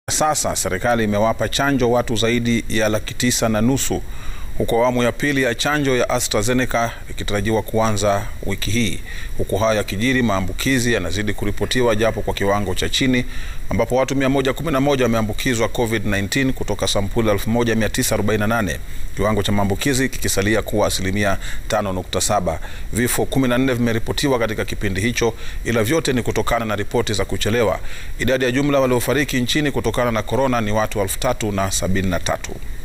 Sasa serikali imewapa chanjo watu zaidi ya laki tisa na nusu huku awamu ya pili ya chanjo ya AstraZeneca ikitarajiwa kuanza wiki hii. Huku haya yakijiri, maambukizi yanazidi kuripotiwa japo kwa kiwango cha chini, ambapo watu 111 wameambukizwa COVID-19 kutoka sampuli 1948, kiwango cha maambukizi kikisalia kuwa asilimia 5.7. Vifo 14 vimeripotiwa katika kipindi hicho, ila vyote ni kutokana na ripoti za kuchelewa. Idadi ya jumla waliofariki nchini kutokana na korona ni watu elfu tatu na sabini na tatu.